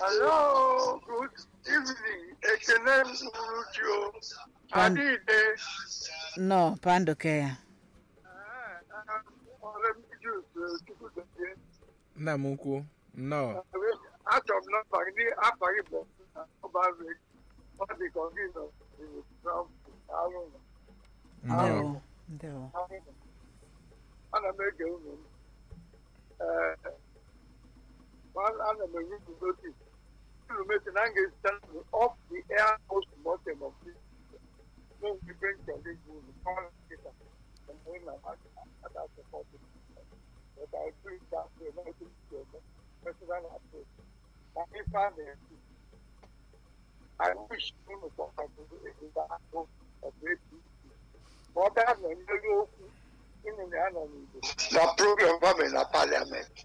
Hello, good evening. Ekene Uruchio. Pan- Adide. nnọọ pandoke ya Ọrụ m Jus Chukwudozie. nna m ukwu nnọọ Achọrọ m nọmba gị ndị afa gị bụ ọba rek. Ọ dị ka gị nọ Trump alụ nọ. nnọọ ndewo ndewo Ana m ege unu m. Ee, ana m enye unu notis. Unu mesi na m ga-esite off the air postmortem of this. No different challenge unu. Call later. And when I'm at at that support. But I bring that to a very good personal approach. And if I'm there, I wish unu for a good approach of great Ọ gaa nọ n'elu okwu ịnụ na ya nọ n'Igbo. Na program gọọmenti na paliamenti.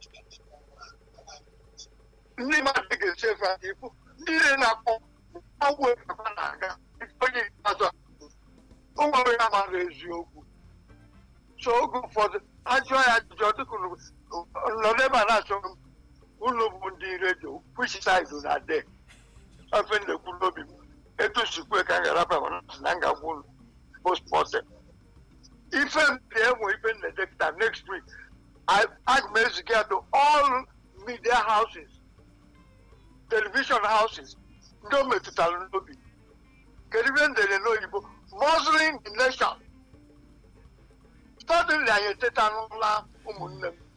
Ndị mmadụ ga-echefu aka ikwu ndị niile na-akpọ ọgwụ ekekwa na-aga onye ikpeazụ a o nwere ya mara eziokwu. So oge ụfọdụ ajụọ ya ajụjụ ọ dịka unu nọ n'ebe a na-achọ m unu bụ ndị redio which side na de ofe na-ekwu n'obi m etu sikwe ka m ga-araba na m ga-agwa unu postmortem ife m ga-enwe ife m na-edepụta next week I- aga m eziga to all media houses television houses ndị o metụtara n'obi kedu ife m dere n'oyibo muzzling the nation suddenly anyị eteta n'ụla ụmụnne m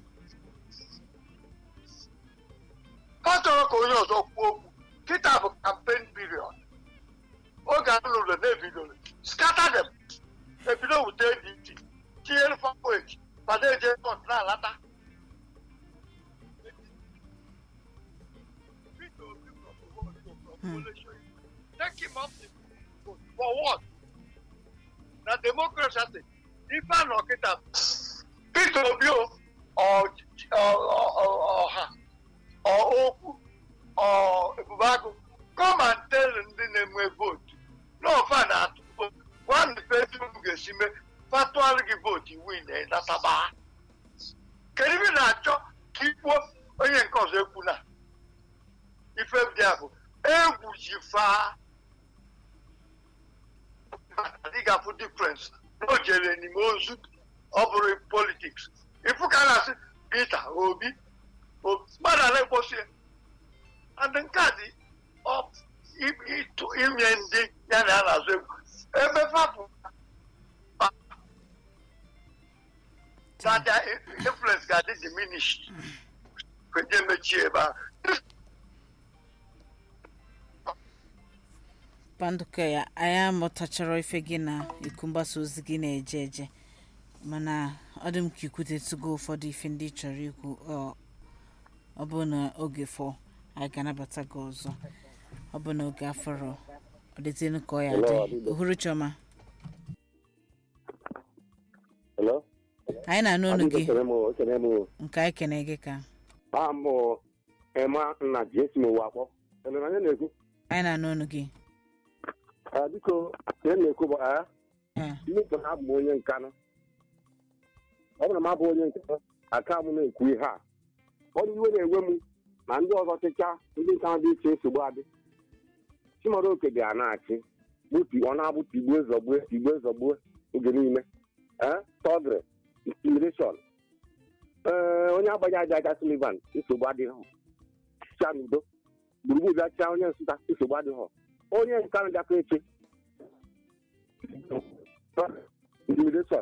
ha chọrọ ka onye ọzọ kwuo okwu kịta bụ campaign period oge a lụrụ na-ebidoro scatter them ebido wute dị iche tinyere fanweji mana eje kọt na-alata Take him off the vote. For what? Na democracy asị ife a nọ kịta Peter Obi o ọ- ọ- ọ- ọ- ọha ọ okwu ọ ebubagụ come and tell ndị na-enwe vootu n'ofe na-atụ vootu one person ga-esi mee fatụalụ gị vootu win nataba kedu ibe ị na-achọ ka ikwuo onye nke ọzọ ekwu na ife ndị a bụ egwu ji faa adịghị difference na o jere n'ime ozu ọ bụrụ politiks ifu ka a na-asị Peter Obi Obi mmadụ ala ekposi and nke a dị ọ- i- ịtụ- inye ndị ya na ya na-azụ egwu ebe fapụ that their influence ga-adị diminished kwenye mechie ebe ahụ pandoke ya anyị amụtachara ife gị na iku mgbasa ozi gị na-eje eje mana ọ dị m ka ikwutetugo ụfọdụ ife ndị ị chọrọ ikwu ọ- ọ bụ na oge fọ anyị ga-anabata gị ọzọ ọ bụ na oge afọrọ ọ dịtịnụ ka ọ ya dị ohuru chioma Hello? anyị na-anụ ọnụ gị Ekene m o, ekene m o. nke anyị kene gị ka Aha m bụ Emma nna ji esi m ụwa akpọ. Ele na onye na-ekwu? anyị na-anụ ọnụ gị Ah, Biko, ihe m na-ekwu bụ ah, ee ndị nke na abụ m onye nkanụ. Ọ bụrụ na m abụ onye nkanụ, aka m na-ekwu ihe a. Ọ dị iwe na-ewe m na ndị ọzọ chịcha ndị nkanụ dị iche nsogbu adị. Chimọrọ oke dị a na-achị. Gbutu ọ na-abụ tigbuo zọgbuo tigbuo zọgbuo oge niile. Eh, Tọgịrị, intimidation. Ee, onye agbaghị aja aja Sullivan nsogbu adịghị. Chịa n'udo. Gburugburu bịa chịa onye Nsụka nsogbu adịghị. Onye nkanụ bịakwa eche intimidation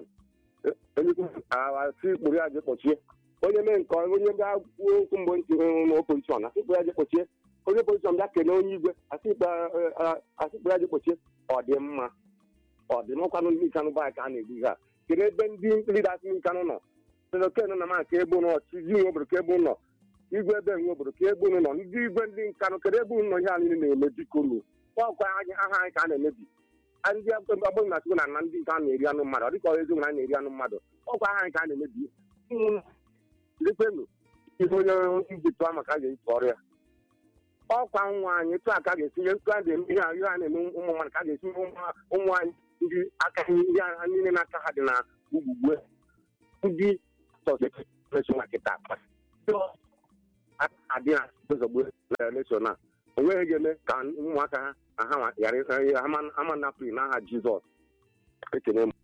asị kpụrụ ya je kpọchie onye mee nke ọma, onye bịa kwuo okwu mgbe ntị na opozishọn asị kpụrụ ya je kpọchie onye opozishọn bịa kene onye igwe asị kpụrụ asị kpụrụ ya je kpọchie ọ dị mma ọ dị mmakwanụ ndị nkanụ bụ anyị ka a na-egbu ihe a kedu ebe ndị lidas nkanụ nọ seloken na ma ka ebe ụnọ chizi nwe obodo ka ebe ụnọ igwe ebe nwe obodo ka ebe ụnụ nọ ndị igwe ndị nkanụ kedu ebe ụnụ nọ ihe a niile na-eme biko nu ọkwa anyị aha anyị ka a na-emebi ndị agbụghị na chukwu na na ndị nke a na-eri anụ mmadụ ọ dịka ọ eziokwu na a na-eri anụ mmadụ ọkwa aha anyị ka a na-emebi lekwenu ihe onye iji tụọ maka a ga-eji tụọrọ ya ọkwa nwa anyị tụ a ka a ga-esi ihe tụ a ga-eme ihe a ihe a na-eme ụmụ mmadụ ka a ga-esi ụmụ ụmụ anyị ndị aka ihe ha niile n'aka ha dị na ugbugbe ndị sọsọ kịta adị na ozogbo elekshọn a o nweghị ga-eme ka ụmụaka ha na ha nwa- ghara ịsa- ama- ama napụghị n'aha jizọs ekene m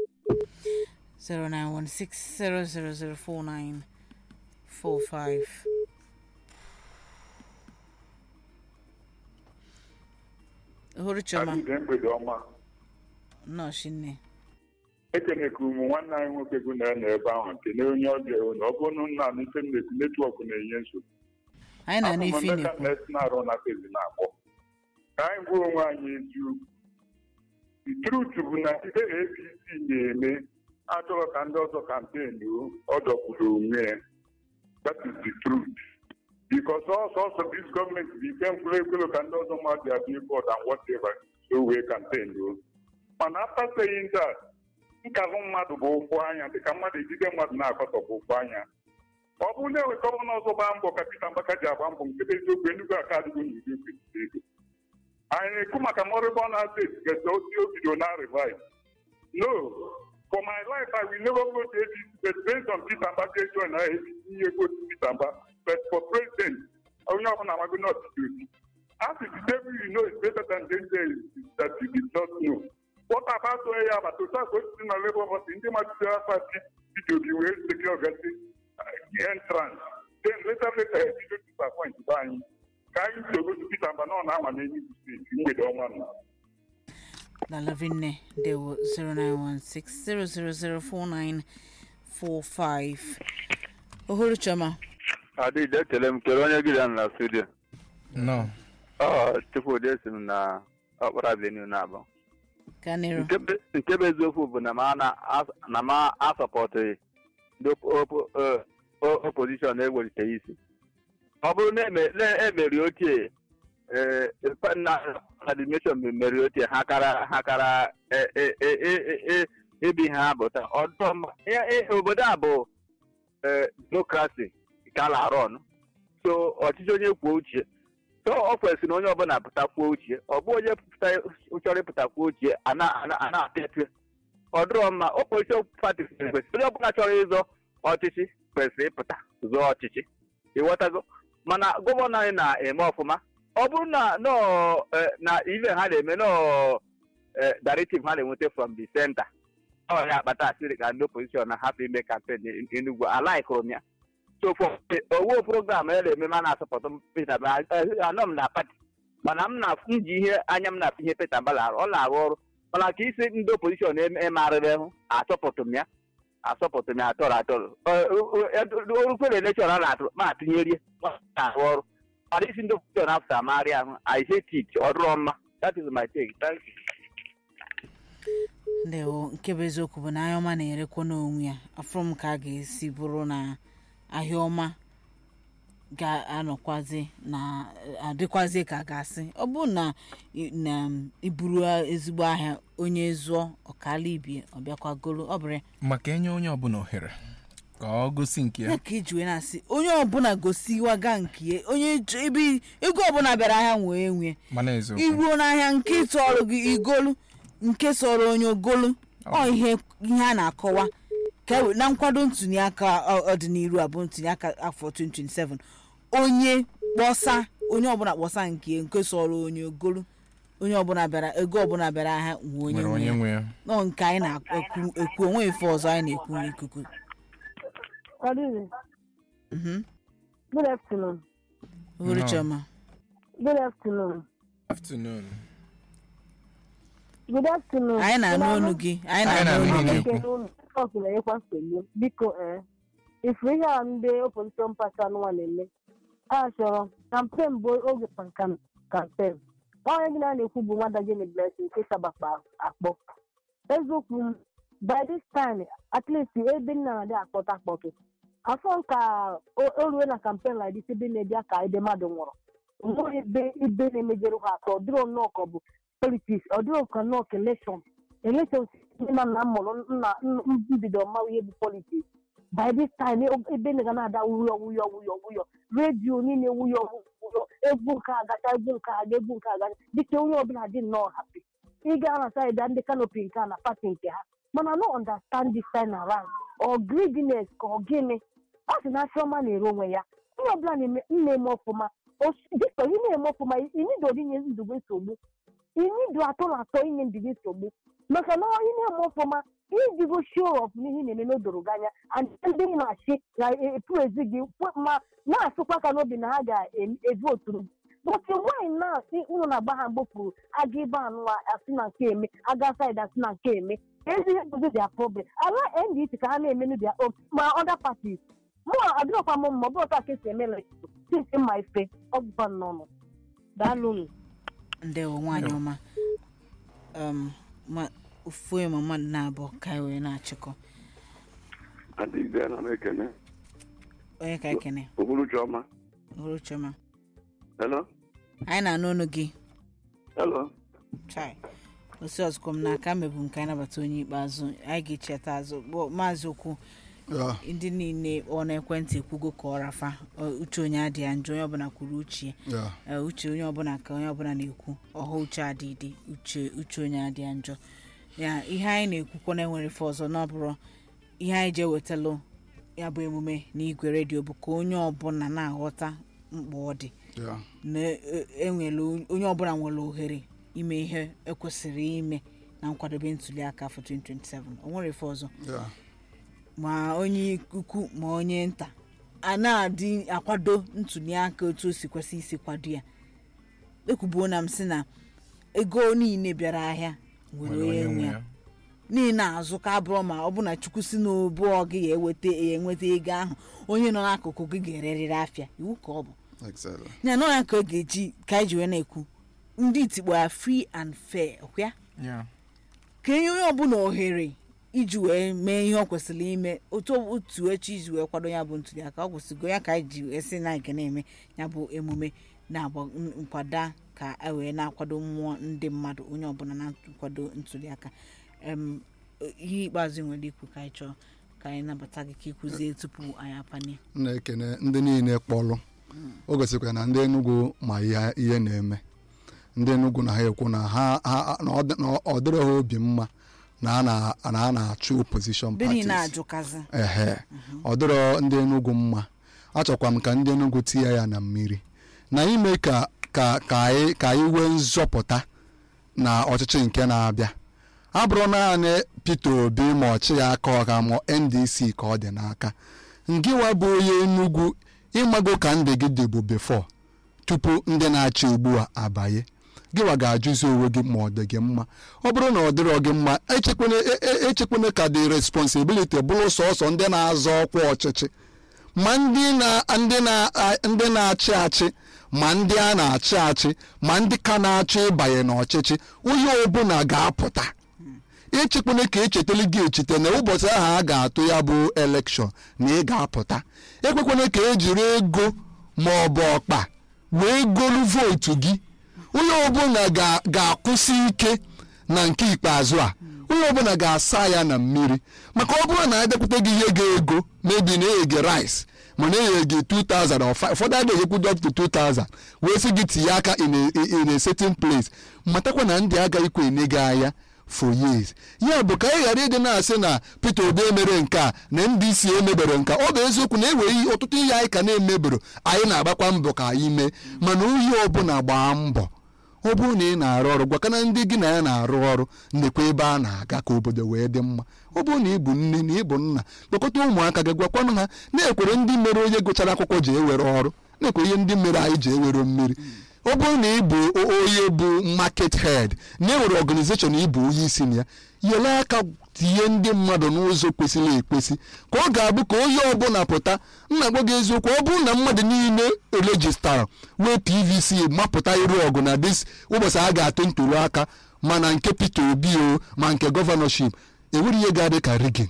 0916000495 ohuru chioma Abide mgbede ọma nọọsụ nne ekeneka ụmụ nwanne anyị nwoke gụ na nọ ebe ahụ kene onye ọbịa na ọ bụrụ na n'ife m na-ekwu netwọk na-enye nsogbu anyị na Abụ m n'ife Emeka na-ekwu na-esi na-arụ na pezi na-akpọ ka anyị gwa onwe anyị eziokwu the truth bụ na ihe apc na-eme achọrọ ka ndị ọzọ kampen ọ dọkwuru onwe ya that is the truth because ọsọ ọsọ this gọọmenti bụ ike mkpụrụ ekwelo ka ndị ọzọ mmadụ ya billboard and whatever so wee kampen o mana after saying that nkahụ mmadụ bụ ụkwụ anya dịka mmadụ ejide mmadụ na-akọtọ bụ ụkwụ anya ọ bụrụ na enwe gọvanọ ọzọ gbaa mbọ ka Peter Mbaka ji agba mbọ nke bụ eziokwu Enugu aka adịgo n'udo kwesịrị ego anyị na-ekwu maka mọrịbọ na steeti gesa osi obido na revive no for my life i will never go to APC but based on Peter Mbaka join na APC ihe gotu Peter Mba but for president onye ọbụla amago not duty as the devil you know is better than danger that you did not know what about onye ya agbata otu aka osisi na labour party ndị mmadụ pati Peter Obi wee secure gasi entrance then later later ebido disappoint be anyị ka anyị si ogosi Peter Mba na ọ na-ama n'Enugu steeti mgbede ọnwa nna na lavinne dewo 0916000495 ohuru chioma adịghị ekele m kele onye gịrị na studio nọ ọ chukwudị esi m na ọkpara avenue na-abụ ka nero nke bụ nke bụ eziokwu bụ na m ana- na m asọpọtụghị ndị opo- eh, o- opposition ewelite isi ọ bụrụ na eme- na emeri ochie eh, na admission meri ochie ha kara ha kara eh, eh, eh, eh, eh, ebi ha bụ taa ọdọ mma Ya- eh, obodo a bụ eh, demokrasi ka a na-arụ ọnụ so ọchịchị onye kwuo uche so ọ kwesịrị na onye ọbụla pụta kwuo uche ọ bụ onye pụta chọrọ ịpụta kwuo uche a na- a na- a na-apịa apịa ọ dịrọ mma opposition party kwesịrị onye ọbụla chọrọ ịzọ ọchịchị kwesịrị ịpụta zọọ ọchịchị ịghọtago mana gọvanọ anyị na-eme ọfụma ọ bụrụ na nọ eh, na ive ha na-eme nọ eh, directive ha na-enweta from the center ọ ya akpata asịrị ka ndị opposition na-ahapụ ime kampen Enugu alaikụrụ m ya so for owo program a na-eme ma na-asọpụtụ Peter Mba anọ m na pati mana m na m ji ihe anya m na-afụ ihe Peter Mba na-arụ ọ na-arụ ọrụ mana ka isi ndị opposition emarịrị hụ asọpụtụ m ya asọpụtụ m ya atọrọ atọrọ orukwere elekshọn a na-atụ ma atụnyerie na-arụ ọrụ mana isi ndị opposition afta amarị ahụ I hate it ọ dụrọ mma that is my take thank you ndewo nke bụ eziokwu bụ na ahịa ọma na-erekwa n'onwe ya afọ m ka a ga-esi bụrụ na ahịa ọma ga-anọkwazi na adịkwazi ka a ga-asị ọ bụrụ na i- na iburu ezigbo ahịa onye zụọ ọkala ibie ọbịakwa golo ọ bụrụ ya maka enye onye ọbụla ohere ka ọ gosi nke ya ya ka eji wee na-asị onye ọbụla gosiwaga nke ya onye chọ- ebe ego ọbụla bịara ahịa nwee nwee mana eziokwu iruo n'ahịa nke tọrọ gị igolu nke sọrọ onye ogolu ọ ihe ihe a na-akọwa ka e we- na nkwado ntuli aka ọ- ọdịnihu abụ ntuli aka afọ 2027 onye kpọsa onye ọbụla kpọsa nke nke sọrọ onye ogolu onye ọbụla bịara ego ọbụla bịara ahịa nwee onye nwere nwe onye ya nwe ya nọ nke anyị na-ekwu ekwu onwe ife ọzọ anyị na-ekwu n'ikuku Good evening. Mhm. Good afternoon. Uhuru No. Chioma. Good afternoon. afternoon Good afternoon. anyị na-anụ olu gị anyị Anyị na-anụ na-anụ olu olu gị gị. Ọkụ na-enyekwa nsogbu biko ee ifu ihe a ndị opposition party anụnwa na-eme a chọrọ kampen bụ oge kam- kampen onye gị na na-ekwu bụ nwada Jenny Blessing nke sabakpa akpọ eziokwu m by this time at least ebe nna na-adị akpọta akpọtụ afọ ka o o rue na kampen like this ebe na-ebịa ka ebe mmadụ nwụrụ onweghị ebe ibe na-emejere ha atọ ọ dịrọ nnọọ ka ọ bụ politiks ọ dịrọ ka nnọọ ka elekshọn elekshọn ndị ma na mụrụ nna mbido mmanwụ ihe bụ politiks by this time e- ebe na ga na-ada wuyọ wuyọ wuyọ wuyọ redio niile wuyọ wuyọ egwu nke agacha egwu nke aga egwu nke agacha dịka onye ọbụla dị nnọọ hapi ịga na saịdị ndị kanopi nke a na pati nke ha mana no understand this time around or greediness ka ọ gịnị ọ sị na chiọma na-ere onwe ya onye ọbụla na-eme na-eme ọfụma Osi- dịka ị na-eme ọfụma inido inye ndụgị nsogbu inido atọ na atọ inye ndụgị nsogbu maka na ị na-eme ọfụma ijigo show of n'ihe ị na-eme n'odoro gị anya and ndị na-achị ga-epu ezi gị kwe- ma na-asụkwa ka n'obi na ha ga-evoturu but nwaanyị na-asị ụlọ na-agba ha mgbopụrụ aga ibe anụ asị na nke eme aga saịdị asị na nke eme ezi ihe bụzi dia problem ala ndc ka ha na-emenu dia own ma other parties mụ adịrọkwa m mma ọ bụrụ ka esi eme elekshọn since mma ife ọ bụkwa nnọọ daalụnụ ndewo nwaanyị ọma um, ma ofu ma mmadụ na-abụọ ka anyị wee na-achịkọ adịghị na m ekene onye ka ekene okpuru ọma hụrụ chioma hello anyị na-anụ ọnụ gị hello chai osi ọzụkọ m n'aka mebu m ka anyị nabata onye ikpeazụ anyị ga-echeta azụ bụ maazị okwu ya ndị niile ọ na-ekwentị ekwugo ka ọ rafa ọ, uche onye adịghị njọ onye ọbụla kwuru uche ya ya ee, uche onye ọbụla ka onye ọbụla na-ekwu ọha uche adịdị uche uche onye adịghị njọ ya ihe anyị na-ekwukwa na enwere ife ọzọ na ọ bụrụ ihe anyị jee wetalụ ya bụ emume n'igwe redio bụ ka onye ọbụla na-aghọta mkpa ọ dị ya na e- enwere onye ọbụla nwere ohere ime ihe ekwesịrị ime na nkwadobe ntuli aka afọ 2027 o nwere ife ọzọ ya ma onye ukwu ma onye nta a na-adị akwado ntuli aka otu o si kwesị isi kwado ya ekwubuo na m sị na ego niile bịara ahịa nwere onye nwe ya niile azụ ka abụrụ ma ọ bụ na chukwu si n'obuọ gị ya eweta ya enweta ego ahụ onye nọ n'akụkụ gị ga-ererịrị afịa iwu ka ọ bụ exactly ya nọ ya ka ọ ga-eji ka anyị ji wee na-ekwu ndị itikpo ya free and fair ọkwa ya Yeah. ka enye onye ọbụla ohere iji wee mee ihe ọ kwesịrị ime otu otu echi iji wee kwado ya bụ ntuli aka ọ kwụsịgo ya ka anyị ji wee sị na anyị ga na-eme ya bụ emume na-agba nkwado ka e wee na-akwado mmụọ ndị mmadụ onye ọbụla na-akwado ntuli aka Em, ihe ikpeazụ ị nwere ikwu ka anyị chọọ ka anyị nabata gị ka ịkụzie tupu anyị apanye m na-ekene ndị niile kpọrọ o gosikwara na ndị Enugu ma ihe ihe na-eme ndị Enugu na ha ekwu na ha ha- na ọ dị- na ọ dịrọ ha obi mma na a na- na a na-achụ opposition ndị niile parties ajụkazi ehe ọ dịrọ ndị Enugu mma achọkwa m ka ndị Enugu tinye ya na mmiri na ime ka ka ka anyị ka anyị nwee nzọpụta na ọchịchị nke na-abịa abụrụ naanị Peter Obi ma ọchị ya aka ọha ma NDC ka ọ dị n'aka ngịwa bụ onye Enugu ịmago ka ndị gị dịbụ before tupu ndị na-achị ugbu a abanye gịwa ga-ajụzi onwe gị ma ọ dị gị mma ọ bụrụ na ọ dịrọ gị mma echekwana e- e- echekwana ka dị responsibility bụrụ sọsọ ndị na-azọ ọkwa ọchịchị ma ndị na ndị na ndị na-achị achị ma ndị a na-achị achị ma ndị ka na-achọ ịbanye n'ọchịchị onye ọbụla ga-apụta echekwana ka echetele gị echete na ụbọchị ahụ a ga-atụ ya bụ elekshọn na ị ga-apụta ekwekwana ka ejiri ego ma ọ bụ ọkpa wee golu vootu gị onye ọbụla ga- ga-akwụsị ike na nke ikpeazụ a onye ọbụla ga-asa ya na mmiri maka ọ bụrụ na adekwute gị ihe ga-ego mebi na enye gị rice ma na enye gị 2000 or 5 ụfọdụ adịghị ekwudo up to 2000 wee sị gị tinye aka in a, in a certain place matakwa na ndị agaghịkwa enye gị anya for years ya bụ ka anyị ghara ịdị na-asị na Peter Obi emere nke a na NDC emebere nke a. ọ bụ eziokwu na enwere ihe ọtụtụ ihe anyị ka na-emebero anyị na-agbakwa mbọ ka anyị mee mana onye ọbụla gbaa mbọ ọ bụrụ na ị na-arụ ọrụ gwakana ndị gị na ya na-arụ ọrụ ndekwa ebe a na-aga ka obodo wee dị mma ọ bụrụ na ị bụ nne na ị bụ nna kpọkọta ụmụaka gị gwakwanụ ha na-ekwere ndị mere onye gụchara akwụkwọ ji ewere ọrụ na-ekwe ihe ndị mere anyị ji ewere mmiri ọ bụrụ na ị bụ o- onye bụ market head na enwere organization ị bụ onye isi na ya yele aka tinye ndị mmadụ n'ụzọ kwesịrị ekwesị ka ọ ga-abụ ka onye ọbụla pụta nna gwa gị eziokwu ọ bụrụ na mmadụ niile rejistara wee pvc mapụta iru ọgụ na dis ụbọchị a ga-atụ ntuli aka mana nke peter obi o ma nke gọvanọship enwere ihe ga-adị ka rigin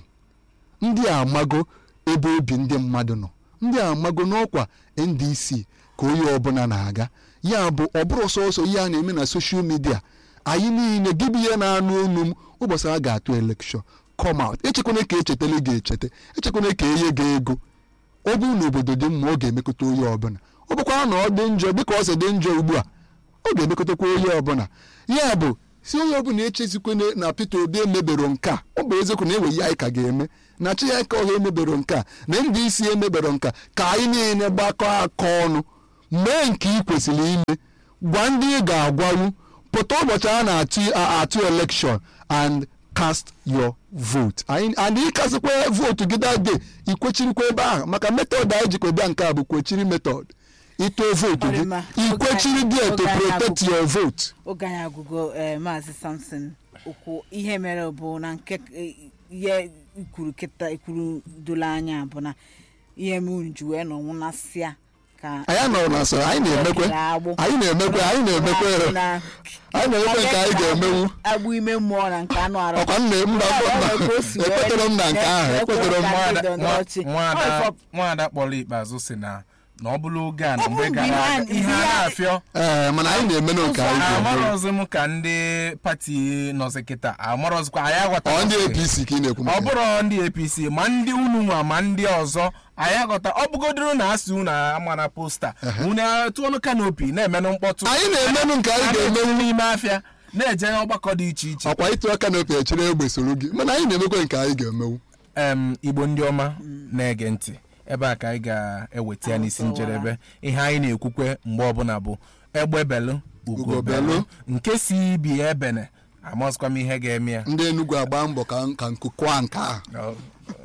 ndị a amago ebe obi ndị mmadụ nọ ndị a amago n'ọkwa ndc ka onye ọbụla na-aga ya bụ ọ bụrụ sọsọ ihe a na-eme na soshal midia anyị niile gị bụ ihe na-anụ olu m ụbọchị a ga-atụ elekshọn come out echekwana ka echetele ga-echete echekwana ka enye gị ego ọ bụrụ na obodo dị mma ọ ga-emekọta onye ọbụla ọ bụkwa na ọ dị njọ dịka ọ si dị njọ ugbu a ọ ga-emekọtakwa onye ọbụla ya bụ si onye ọbụla echezikwe na peter obi emebero nke a ọ bụ eziokwu na enwe ya anyị ka ga-eme na chi ya ka ọha emebero nke a na ndị isi emebero nke a ka anyị niile gbakọ aka ọnụ mee nke ị kwesịrị ime gwa ndị ị ga-agwawu pụta ụbọchị a na-atụ a- atụ election and cast your vote anyị and ịkasịkwa votu gị that day ikwechirikwa ebe ahụ maka metod anyị jikwa bịa nke a bụ kwechiri metod ịtụọ votu gị Ọrịma. ikwechiri there to Oge anyị protect agwụgwụ. your vote oge anyị agụgo ee maazị samson okwu ihe mere bụ na nke eh, ihe ikwuru kịta ikwuru dolo anya bụ na ihe m unu ji wee nọ nwụnasịa ka anyị anọrọ na asọrọ anyị na-emekwe agbụ. anyị na-emekwe anyị na-emekwe Na- anyị na-emekwe nke anyị ga-emenwu agbụ ime mmụọ na nke anụ arụ ọkwa nne mba ekwetere m na nke ahụ ekwetere m Nwaada- Nwaada- nwa- ọchị. nwaada Ọ, nwaada kpọrọ ikpeazụ si na na ọ bụrụ oge a na Ọ bụ mgbe gara ihe a- aga ihe a ihe a- na-afịọ ee mana anyị na-emenụ nke anyị ga-emenwu amarọzi m ka ndị pati nọzi kịta amarọzikwa anyị ọ aghọtara ndị apc ka ị na-ekwu ọ maka ya. bụrụ ndị apc ma ndị unu nwa ma ndị ọzọ anyị aghọta ọ bụgodoro na asị unu ama na posta unu tụọnụ kanopi na-emenụ mkpọtụ anyị na-emenụ nke anyị a na-emenwu ga-emenwu n'ime afịa na-eje ọgbakọ dị iche iche ọkwa ịtụ aka na opi echere egbe soro gị mana anyị na-emekwe nke anyị ga-emenwu em igbo ndị ọma na-ege ntị ebe a ka anyị ga-eweta ya n'isi njedebe ihe anyị na-ekwukwe mgbe ọbụla bụ egbe belụ Ugo ugo belụ. belụ nke si bi ebene amazikwa m ihe ga-eme ya ndị enugwu agba mbọ ka ka nkụkwa nke ahụ Ọ-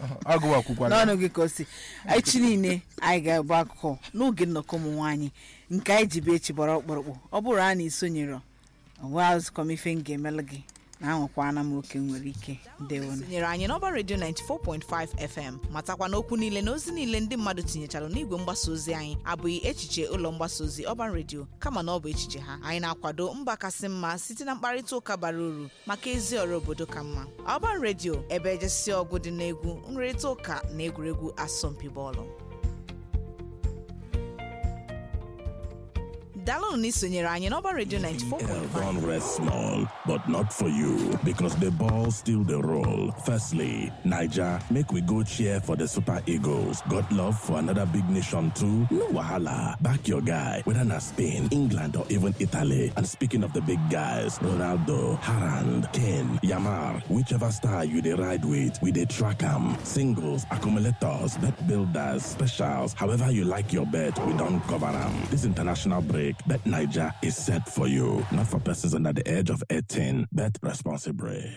ọgụ ọkwụkwala n'ọnụ gị ka o si anyị chi niile anyị ga-agba akụkọ n'oge nnọkọ ụmụ nwaanyị nke anyị ji bụ echi gbara ọkpụrụkpụ ọ bụrụ a na isonyere ọwazụkọm ife m ga-emelụ gị na anwakwana m oke nwere ike ndewonu tinyere anyị n'ọba redio 94.5 fm matakwa n'okwu niile na ozi niile ndị mmadụ tinyechara n'igwe mgbasa ozi anyị abụghị echiche ụlọ mgbasa ozi ọban redio kama na ọ bụ echiche ha anyị na-akwado mba kasị mma site na mkparịta ụka bara uru maka ezi ọrụ obodo ka mma ọban redio ebe ejesi ọgụ dị n'egwu nrịrịta ụka na egwuregwu asọmpi bọọlụ daalụnụ na isonyere anyị n'ọba redio 94.5 Don't rest small, but not for you, because the ball still the roll. Firstly, Niger, make we go cheer for the Super Eagles. Got love for another big nation too? No wahala. Back your guy, whether na Spain, England, or even Italy. And speaking of the big guys, Ronaldo, Harand, Kane, Yamar, whichever star you dey ride with, we dey track 'em. Singles, accumulators, bet builders, specials, however you like your bet, we don't cover 'em. This international break, Bet Niger is set for you, not for persons under the age of 18. Bet responsibly.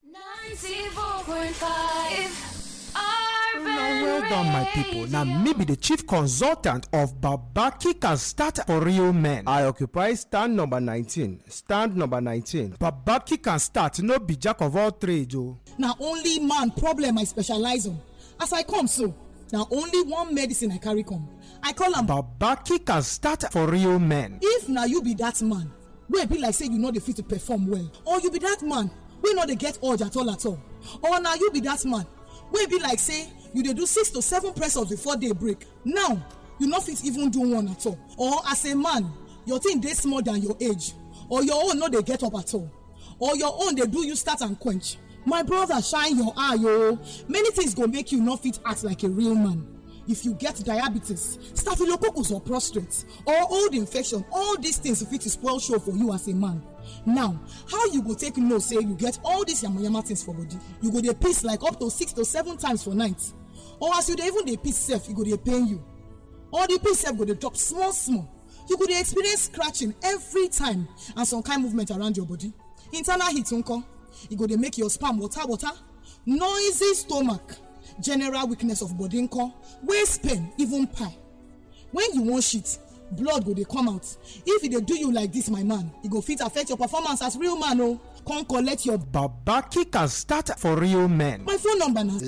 94.5 Now, well done, my people. Now, maybe the chief consultant of Babaki can start for real men. I occupy stand number 19. Stand number 19. Babaki can start, no be jack of all trades, oh. na only man problem i specialize on as i come so na only one medicine i carry come i call am Babaki can start for real men. if na you be that man wey be like say you no dey fit to perform well or you be that man wey no dey get urge at all at all or na you be that man wey be like say you dey do six to seven press ups before day break now you no fit even do one at all or as a man your thing dey small than your age or your own no dey get up at all or your own dey do you start and quench my brother shine your eye o many things go make you no fit act like a real man if you get diabetes staphylococcus or prostate or old infection all these things fit spoil show for you as a man now how you go take know say you get all these yamayama things for body you go dey piss like up to six to seven times for night or as you dey even dey piss sef e go dey pain you or the piss sef go dey drop small small you go dey experience scratching every time and some kind movement around your body internal heat nko e go dey make your sperm water water noisy stomach general weakness of body nko waist pain even pie when you wan shit blood go dey come out if e dey do you like this my man e go fit affect your performance as real man o come collect your Babaki can start for real men. my phone number na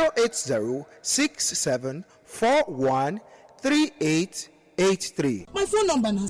08067413883. my phone number na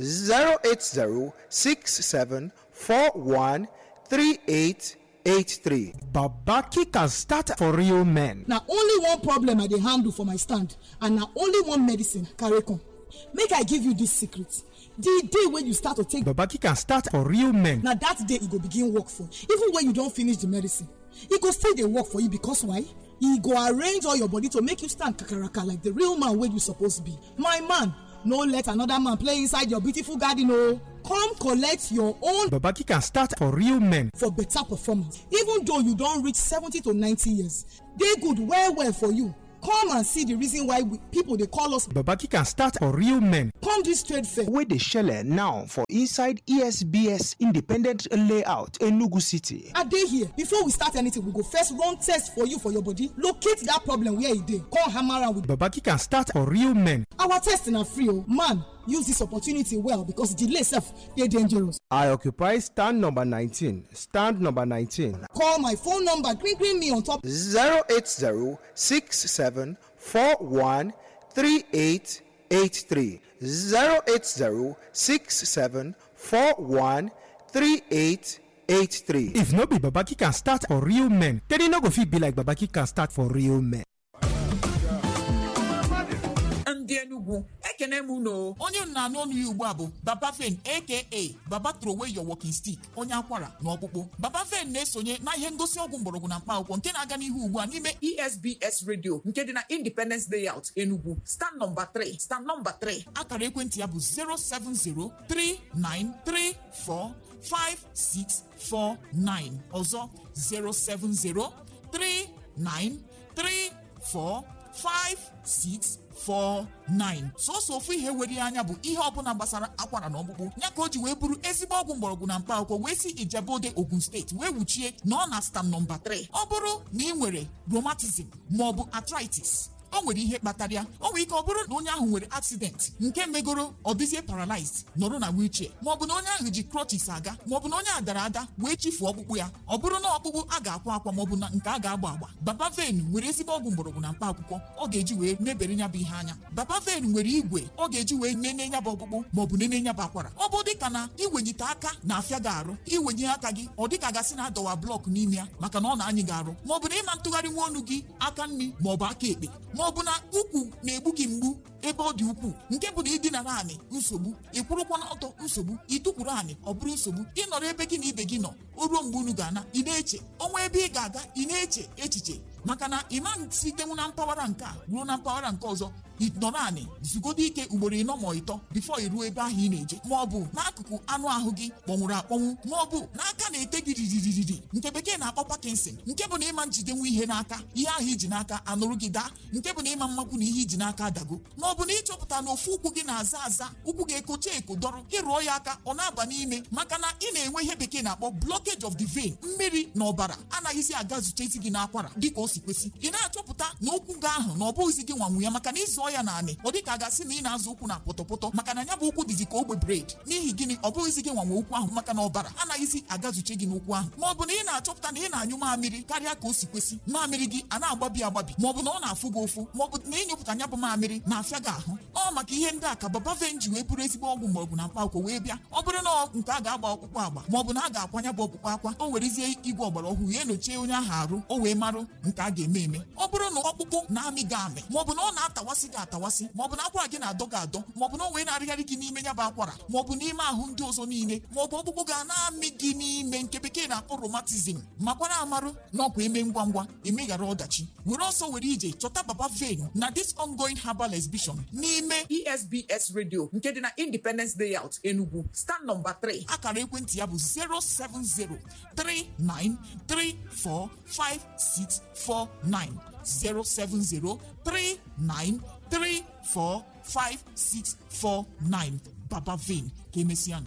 08067413883. Babaki can start for real men. na only one problem i dey handle for my stand and na only one medicine I carry come make i give you this secret the day wey you start to take Babaki can start for real men. na that day e go begin work for you even when you don finish the medicine e go still dey work for you because why e go arrange all your body to make you stand kakaraka like the real man wey you suppose be my man no let another man play inside your beautiful garden o come collect your own babaki can start for real men for better performance even though you don reach seventy to ninety years dey good well well for you come and see the reason why we, people dey call us babaki can start for real men come this trade fair wey dey shele now for inside esbs independent layout enugu city i dey here before we start anything we go first run test for you for your body locate that problem where e dey come hammer am with babaki can start for real men our test na free o man use this opportunity well because delay sef dey dangerous i occupy stand number nineteen stand number nineteen call my phone number gree gree me on top zero eight zero six seven four one three eight eight three zero eight zero six seven four one three eight eight three. if no be babaki can start for real men then e no go fit be like babaki can start for real men. ndị enugwu ekene m unu onye m na-anụ ọnụ ya ugbu a bụ baba fen aka baba trowey your walking stick onye akwara na ọkpụkpụ baba fen na-esonye na ihe ngosi ọgwụ mgbọrọgwụ na mkpa akwụkwọ nke na-aga n'ihu ugbu a n'ime esbs radio nke dị na independence layout enugwu stand nọmba 3 stand nọmba 3 akara ekwentị ya bụ 07039345649 ọzọ 07039345649 sọsọ ofu ihe were ya anya bụ ihe ọbụla gbasara akwara na ọkpụkpụ ya ka o ji wee bụrụ ezigbo ọgwụ mgbọrọgwụ na mkpa akwụkwọ wee si ijebode ogun steeti wee wuchie na ọ na stam nọmba 3 ọ bụrụ na ị nwere rheumatism maọbụ arthritis o nwere ihe kpatara ya o nwere ike ọ bụrụ na onye ahụ nwere accident nke megoro ọ dịzie paralyzed nọrọ na wheelchair maọbụ na onye ahụ ji crutches aga maọbụ na onye a dara ada wee chifuo ọkpụkpụ ya ọ bụrụ na ọkpụkpụ a ga-akwa akwa maọbụ na nke a ga-agba agba baba ven nwere ezigbo ọgwụ mgbọrọgwụ na mkpa akwụkwọ ọ ga-eji wee mebere ya bụ ihe anya baba ven nwere igwe ọ ga-eji wee nene ya bụ ọkpụkpụ maọbụ nene ya bụ akwara ọ bụ dịka na iwenyite aka na-afịa gị arụ iwenye aka gị ọ dịka gasị na adọwa blọk n'ime ya maka na ọ na-anyị gị arụ maọbụ na ịma ntụgharị nwa ọnụ gị aka nri maọbụ aka ekpe maọbụ na ukwu na-egbu gị mgbu ebe ọ dị ukwuu nke bụ na ịdinara anị nsogbu ịkwụrụkwa n'ọtọ nsogbu ịtụkwuru anị ọ bụrụ nsogbu ịnọrọ ebe gị na ibe gị nọ o ruo mgbe unu ga-ana ị na-eche ọnwa ebe ị ga-aga ị na-eche echiche maka na ịma sitenwu na mpaghara nke a ruo na mpaghara nke ọzọ ịnọrọ anị zugodo ike ugboro ịnọ ma ịtọ bifo iruo ebe ahụ ị na-eje ma ọ bụ n'akụkụ anụ ahụ gị kpọnwụrụ akpọnwụ ma ọ bụ n'aka na-ete gị riririri nke bekee na-akpọ Parkinson nke bụ na ịma njidenwu ihe n'aka ihe ahụ iji n'aka anụrụ gị daa nke bụ na ịma mmakwu na ihe iji n'aka adago ma ọ bụ na ịchọpụta na ofu ụkwụ gị na-aza aza ụkwụ gị ekocha eko dọrọ ịrụọ ya aka ọ na-aba n'ime maka na ị na-enwe ihe bekee na-akpọ blockage of the vein mmiri na ọbara anaghịzi aga zutezi gị n'akwara dịka o si kwesị ị na-achọpụta na ụkwụ gị ahụ na ọ bụghịzi gị nwanwu ya maka na ịzụọ ya naanị ọ dịka a gasị na ị na-azụ ụkwụ na pọtọpọtọ maka na ya bụ ụkwụ dịzi ka ogbe bred n'ihi gịnị ọ bụghịzi gị nwanwe ụkwụ ahụ maka na ọbara anaghịzi agazuche gị n'ụkwụ ahụ ma ọ bụ na ị na-achọpụta na ị na-anyụ mamịrị karịa ka o si kwesị mamịrị gị a na-agbabi agbabi ma ọ bụ na ọ na-afụ gị ụfụ ma ọ bụ na ịnyụpụta ya bụ mamịrị na-afịa gị ahụ ọ maka ihe ndị a ka baba venji wee bụrụ ezigbo ọgwụ mgbọrọgwụ na mkpa akwụkwọ wee bịa ọ bụrụ na nke a ga-agba ọkpụkpụ agba ma ọ bụ na a ga-akwanya bụ ọkpụkpụ akwa o werezie igwe ọgbara ọhụrụ ya enyochie onye ahụ arụ o wee marụ nke a ga-eme eme ọ bụrụ na ọkpụkpụ na-amị gị amị ma ọ bụ na ọ na-atawasị gị atawasị ma ọ bụ na akwara gị na-adọ gị adọ ma ọ bụ na o wee na-arịgharị gị n'ime ya bụ akwara ma ọ bụ n'ime ahụ ndị ọzọ niile ma ọ bụ ọkpụkpụ ga na-amị gị n'ime nke bekee na-akpọ romatizm makwara amarụ na ọkwa eme ngwa ngwa emeghara ọdachi were ọsọ were ije chọta baba vein na this ongoing herbal exhibition n'ime esbs radio nke dị na independence layout enugu stand nọmba 3 akara ekwentị ya bụ 07039345649 07039345649 baba vein ka emesịa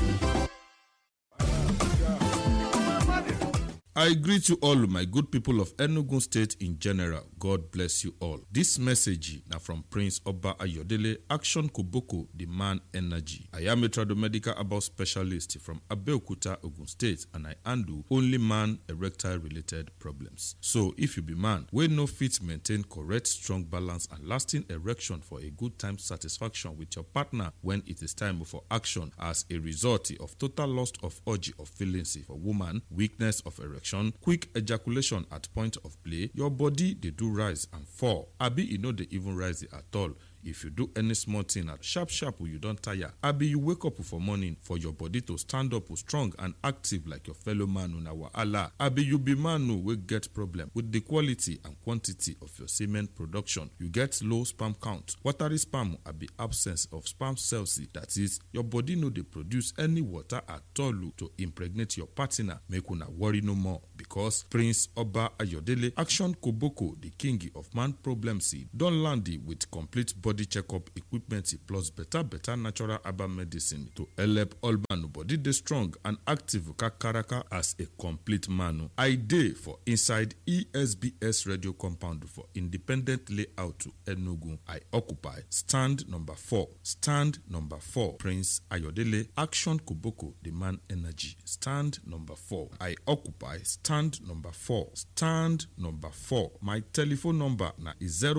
I greet you all, my good people of Enugu State in general. God bless you all. This message now from Prince Oba Ayodele, Action Koboko, the man energy. I am a tradomedical about specialist from Abeokuta, Ogun State, and I handle only man erectile related problems. So, if you be man, we no fit maintain correct, strong balance and lasting erection for a good time satisfaction with your partner when it is time for action as a result of total loss of urge of feelings for woman, weakness of erection quick ejaculation at point of play your body dey do rise and fall abi e no dey even rise at all if you do any small thing at sharp sharp you don tire abi you wake up for morning for your body to stand up strong and active like your fellow man una wahala abi you be man o wey get problem with the quality and quantity of your semen production you get low sperm count watery sperm abi absence of sperm cells that is your body no dey produce any water at all o to impregnate your partner make una worry no more because prince oba ayodele action koboko the king of man problems don land with complete body checkup equipment plus better better natural herbal medicine to help all man body dey strong and active kakaraka as a complete man i dey for inside esbs radio compound for independent layout to enugu i occupy stand number four stand number four prince ayodele action koboko the man energy stand number four i occupy stand number four stand number four my telephone number na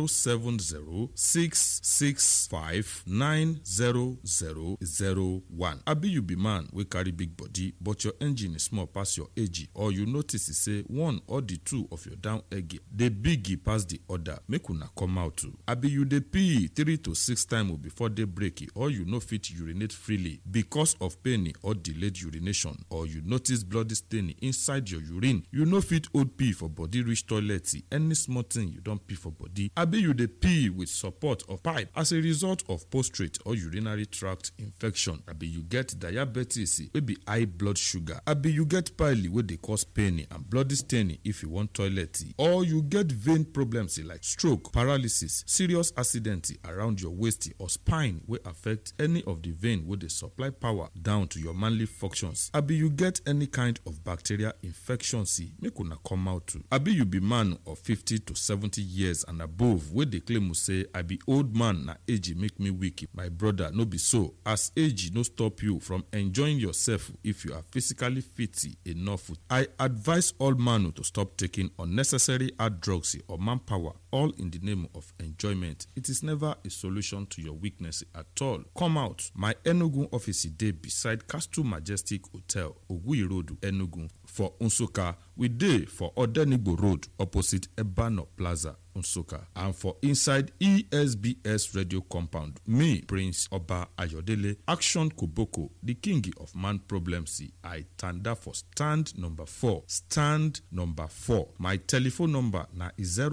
07066590001 abi you be man wey carry big body but your engine small pass your age or you notice say one or the two of your down egg dey big pass the other make una come out o abi you dey pee three to six times before day break or you no fit urinate freely because of pain or delayed urination or you notice bloody stain inside your urine you no fit hold pee for body reach toilet any small thing you don pee for body abi you dey pee with support of pipe as a result of prostate or urinary tract infection abi you get diabetes wey be high blood sugar abi you get pile wey dey cause pain and bloody stain if you wan toilet or you get vein problems like stroke paralysis serious accident around your waist or spine wey affect any of the vein wey dey supply power down to your manly functions abi you get any kind of bacterial infection make una come out too abi you be man of fifty to seventy years and above wey dey claim say i be old man na age make me weak my brother no be so as age no stop you from enjoying yourself if you are physically fit enough i advise all man to stop taking unnecessary hard drugs or manpower all in the name of enjoyment it is never a solution to your weakness at all come out my enugu office dey beside castle majestic hotel oguyi road enugu for nsukka we dey for odenigbo road opposite ebano plaza nsukka and for inside esbs radio compound me prince oba ayodele action koboko the king of man problems i tanda for stand number four stand number four my telephone number na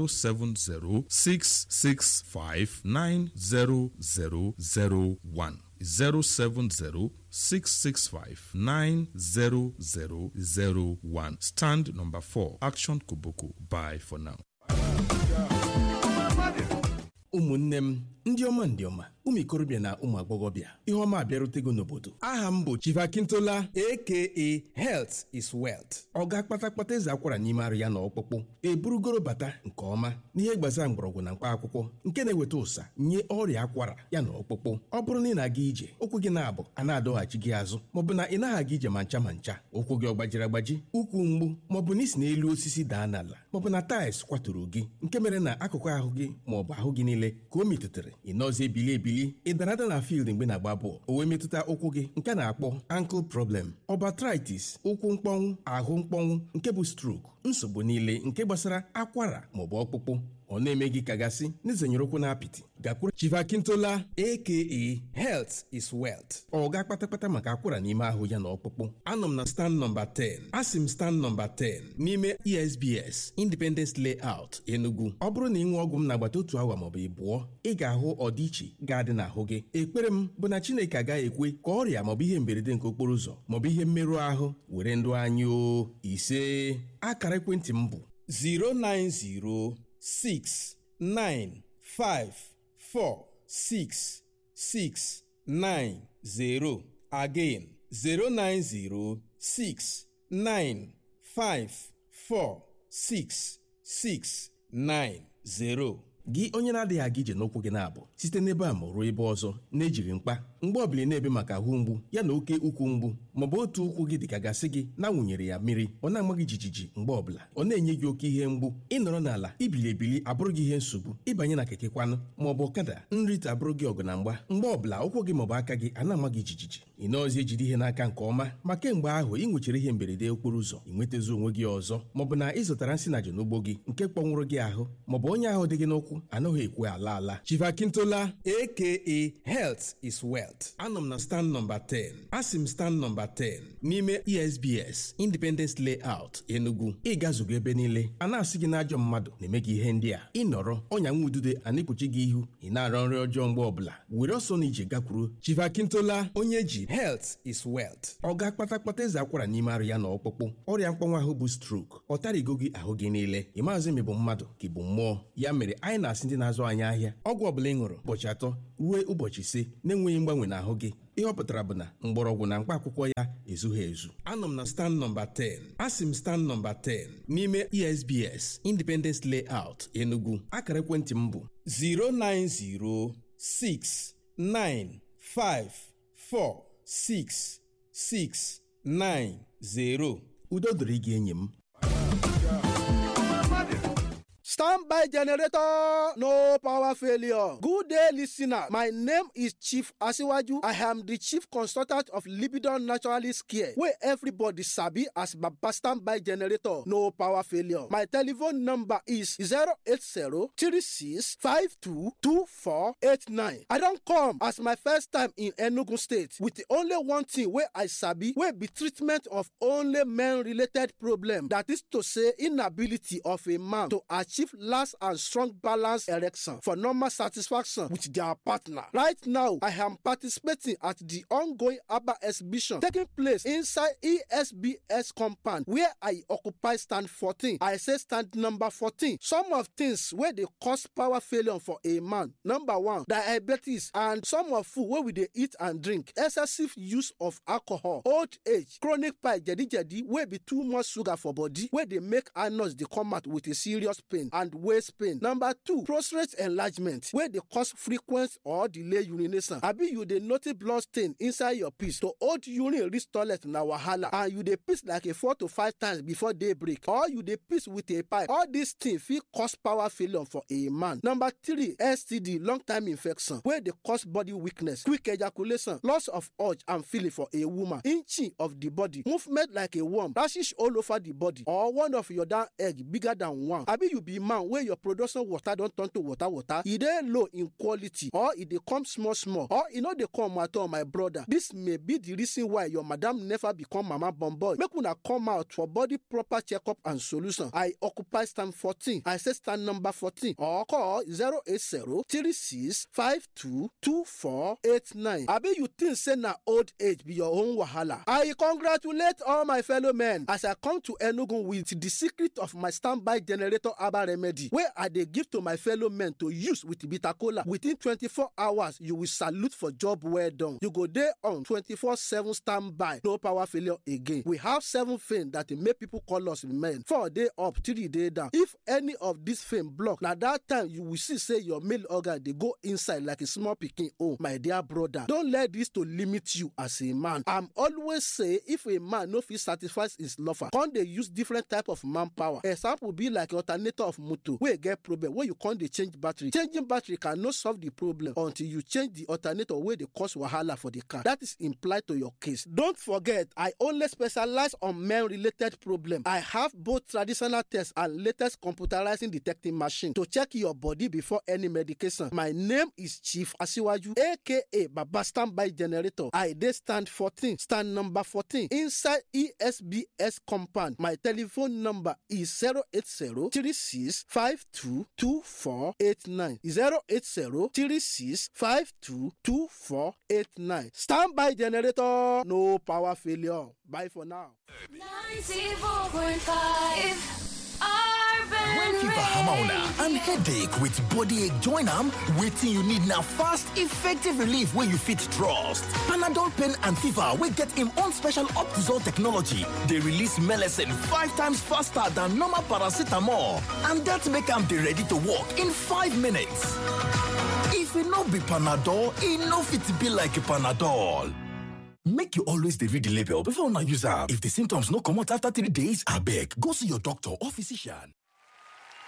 07066590001 070-665-90001. Stand number 4. Action Koboko. Bye for now. ụmụnne m ndị ọma ndị ọma ụmụ ikorobịa na ụmụ agbọghọbịa ihe ọma abịarutego n'obodo aha m bụ chivakintola aka health is wealth ọ ga-akpata kpata eze akwara n'ime arụ ya na ọkpụkpụ eburugoro bata nke ọma n'ihe gbasara mgbọrọgwụ na mkpa akwụkwọ nke na-eweta ụsa nye ọrịa akwara ya na ọkpụkpụ ọ bụrụ na ị na-aga ije ụkwụ gị na-abụ a na-adọghachi gị azụ maọbụ na ị naghị aga ije ma ncha ma ncha ụkwụ gị ọ gbajiri agbaji ụkwụ mgbu maọbụ na isi n'elu osisi daa n'ala maọbụ na taịls kwaturu gị nke mere na akụkụ ahụ gị maọbụ ahụ gị niile ka o metụtara ị nọzi ebili ebili ị dara ada na field mgbe na-agba bọọlụ o wee metụta ụkwụ gị nke a na-akpọ ankle problem ọbatritis ụkwụ mkpọnwụ ahụ mkpọnwụ nke bụ stroke nsogbu niile nke gbasara akwara maọbụ ọkpụkpụ ọ na-eme gị kagasị n'izenyere ụkwụ na apịtị gakwuru chivakintola aka health is wealth ọ ga kpatakpata maka akwara n'ime ahụ ya na ọkpụkpụ anọ m na stand nọmba 10 asị m stand nọmba 10 n'ime esbs independence layout enugu ọ bụrụ na ị nwee ọgwụ m n'agbata otu awa maọbụ ịbụọ ị ga-ahụ ọdịiche ga-adị n'ahụ gị ekpere m bụ na chineke agaghị ekwe ka ọrịa maọbụ ihe mberede nke okporo ụzọ maọbụ ihe mmerụ ahụ were ndụ anyị o ise akara ekwentị m bụ 090 six nine five four six six nine zero again zero nine zero six nine five four six six nine zero. gị onye na-adịghị aga ije n'ụkwụ gị na-abụ site n'ebe a ma ruo ebe ọzọ na-ejiri mkpa mgbe ọbụla ị na-ebe maka ahụ mgbu ya na oke ukwu mgbu maọbụ otu ụkwụ gị dịka gasị gị na-awụnyere ya mmiri ọ na-ama gị jijiji mgbe ọbụla ọ na-enye gị oke ihe mgbu ịnọrọ n'ala ibili ebili abụrụ gị ihe nsogbu ịbanye na keke kwanụ maọbụ ọkada nrite abụrụ gị ọgụ na mgba mgbe ọbụla ụkwụ gị maọbụ aka gị a na-ama gị jijiji ị nọọzi ejide ihe n'aka nke ọma ma kemgbe ahụ ị nwechara ihe mberede okporo ụzọ ị nwetazi onwe gị ọzọ maọbụ na ị zụtara nsị na n'ugbo gị nke kpọnwụrụ gị ahụ maọbụ onye ahụ dị gị n'ụkwụ anaghị ekwe ala ala chivakintola aka health is wealth anọ m na stand nọmba 10 asị m stand nọmba 10 n'ime esbs independence layout enugu ịgazugo ebe niile a na-asị gị n'ajọ mmadụ na-eme gị ihe ndị a ịnọrọ ọnya nwa udude a na-ekpuchi gị ihu ị na-arọ nri ọjọọ mgbe ọbụla were ọsọ na ije gakwuru chivakintola onye ji health is wealth ọ ga kpatakpata eze akwara n'ime arụ ya na ọkpụkpụ ọrịa mkpọnwa ahụ bụ strok ọ tarigo gị ahụ gị niile ị maazị ma ị bụ mmadụ ka ị bụ mmụọ ya mere anyị na-asị ndị na-azụ anyị ahịa ọgwụ ọbụla ị ṅụrụ ụbọchị atọ ruo ụbọchị ise na-enweghị mgbanwe n'ahụ gị ihe ọ pụtara bụ na mgbọrọgwụ na mkpa akwụkwọ ya ezughị ezu anọ m na stand nọmba 10 asị m stand nọmba 10 n'ime esbs independence layout enugu akara ekwentị m bụ 09069546690 udo dịrị gị enyi m Stand by generator, no power failure. Good day, listener. My name is Chief Asiwaju. I am the chief consultant of Libidon Naturalist Care, where everybody sabi as Baba standby generator, no power failure. My telephone number is 080-3652-2489. I don't come as my first time in Enugu State with the only one thing where I sabi, where be treatment of only men-related problem. That is to say, inability of a man to achieve last and strong balance erection for normal satisfaction with their partner. Right now, I am participating at the ongoing ABBA exhibition taking place inside ESBS compound where I occupy stand 14. I say stand number 14. Some of things where they cause power failure for a man. Number one, diabetes and some of food where we dey eat and drink. Excessive use of alcohol, old age, chronic pie jedi jedi wey be too much sugar for body wey dey make anus dey come out with a serious pain and waist pain. Number two, prostate enlargement wey dey cause frequent or delay urination. Abi you dey notice blood stain inside your piss to hold urine reach toilet na wahala and you dey piss like a four to five times before day break or you dey piss with a pipe. All these things fit cause power failure for a man. Number three, STD long time infection wey dey cause body weakness, quick ejaculation, loss of urge and feeling for a woman, inching of the body, movement like a worm, rashes all over the body or one of your down egg bigger than one. Abi you be man wey your production water don turn to water water, e dey low in quality or e dey come small small or e no dey come at all my brother. This may be the reason why your madam never become mama born boy. Make una come out for body proper checkup and solution. I occupy stand 14. I say stand number 14 or call 080 36 52 2489. Abi you think say na old age be your own wahala? I congratulate all my fellow men as I come to Enugu with the secret of my standby generator herbal remedy wey I dey give to my fellow men to use with bitter kola. Within 24 hours, you will salute for job well done. You go dey on 24/7 standby, no power failure again. We have seven fame that dey make people call us men. Four day up, three day down. If any of this fame block, na that time you will see say your male organ dey go inside like a small pikin own. My dear brother, don let this to limit you as a man. I'm always say if a man no fit satisfy his lover, come dey use different type of manpower. Example be like alternator of motor wey get problem wey you come dey change battery. Changing battery can no solve the problem until you change the alternator wey dey cause wahala for the car. That is implied to your case. Don't forget, I only specialize on men related problem. I have both traditional tests and latest computerizing detecting machine to check your body before any medication. My name is Chief Asiwaju, aka Baba Standby Generator. I dey stand 14, stand number 14 inside ESBS compound. My telephone number is 080 36 52 2489. 080 36 52 2489. Standby generator, no power failure. Bye for now. 94.5 When fever hammer una and headache with body ache join am, wetin you need na fast, effective relief wey you fit trust. Panadol pain and fever wey get im own special Optizol technology dey release melecine five times faster than normal paracetamol and dat make am dey ready to work in five minutes. If if e no be panadol e no fit be like panadol make you always dey read the label before una use am if the symptoms no comot after three days abeg go see your doctor or physician